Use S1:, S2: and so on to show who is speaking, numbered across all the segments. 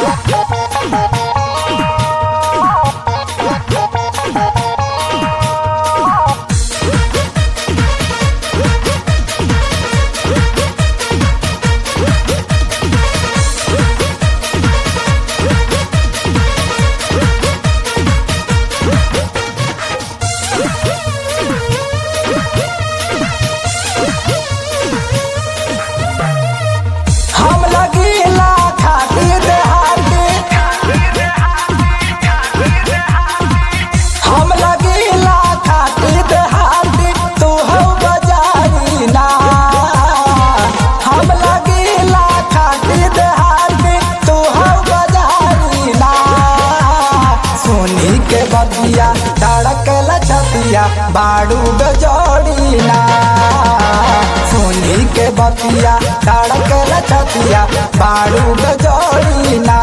S1: हम लगीला खाती देहाती हम लगीला खाती देहाती तू हो बजारी ना हम लगीला खाती देहाती तू हो बजारी ना सोनी के बतिया धड़कल छतिया बाड़ू गजोड़ी ना सोनी के बतिया धड़कल छतिया बाड़ू गजोड़ी ना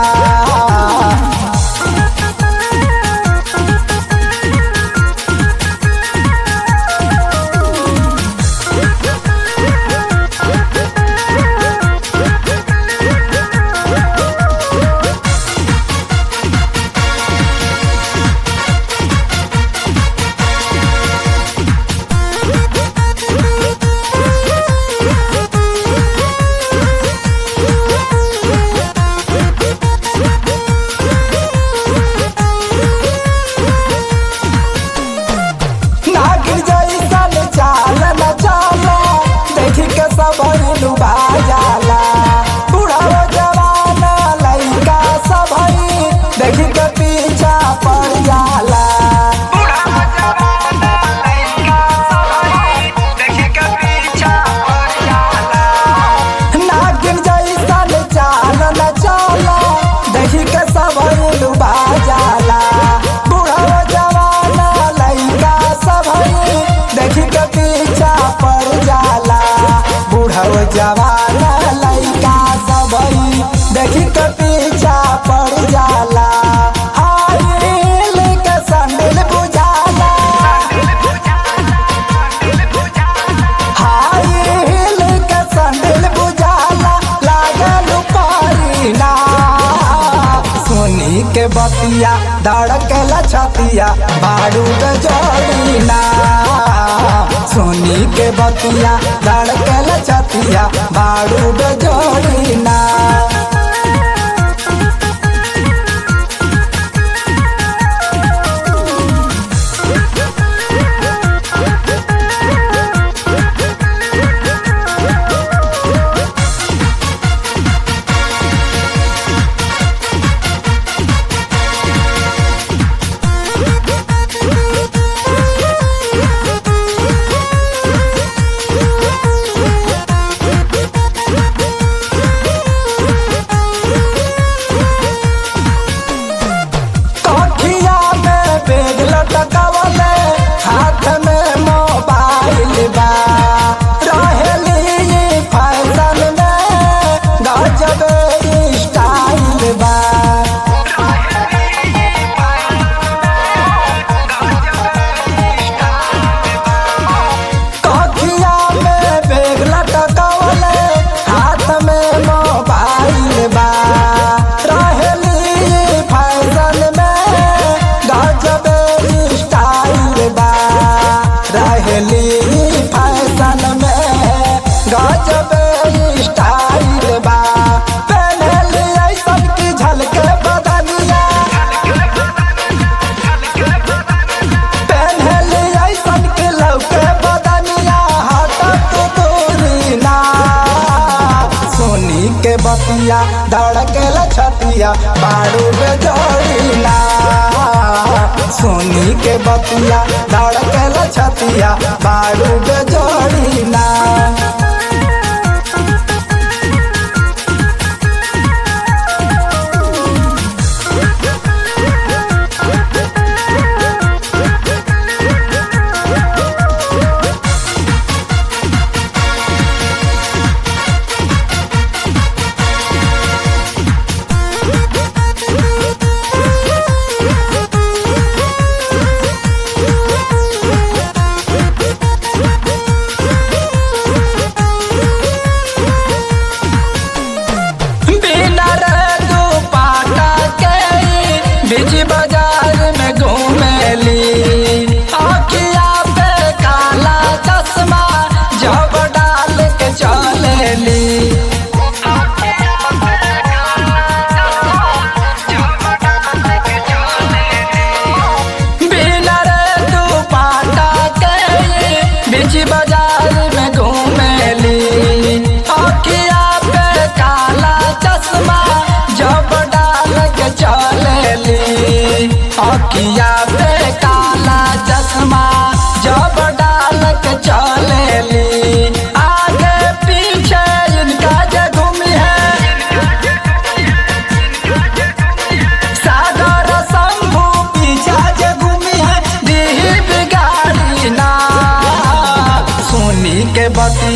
S1: नागिन जैसन चाल न चाला देख के सब लुभा जाला बूढ़ा हो जवान लइका सब देख के पीछा पड़ जाला नागिन जैसन चाल न चाला देख के सब लुभा जाला बूढ़ा हो जवान लइका सब देख के पीछा पड़ जाला बूढ़ा हो जवान लइका सब देख के पीछा पड़ जाला हाय हिल के संडिल बुझाला हाय हिल के संडिल बुझाला लागल पारीना सोनी के बतिया धड़कल छतिया बाड़ू गजोड़ीना सोनी के बतिया धड़कल छतिया बाड़ू गजोड़ीना कखिया में बैग लटकावले हाथ में मोबाइल बा रहेली फैशन में गजब स्टाइल बा कखिया में बैग लटकावले हाथ में मोबाइल बा रहेली फैशन में गजब स्टाइल बा रहेली फैशन में गजब स्टाइल बा पहनली ऐसन की झलके बदनिया पहनली ऐसन के लौके बदनिया हटत दूरी ना सोनी के बतिया धड़केल छतिया बाड़ू बेजोड़ी ना सोनी के बतिया धड़केल छतिया बाड़ू बेजोड़ी ना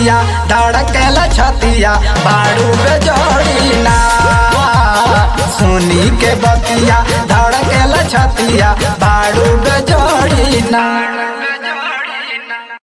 S1: बतिया धड़केला छतिया बाड़ू बेजोड़ी ना सुनी के बतिया धड़केला छतिया बाड़ू बेजोड़ी ना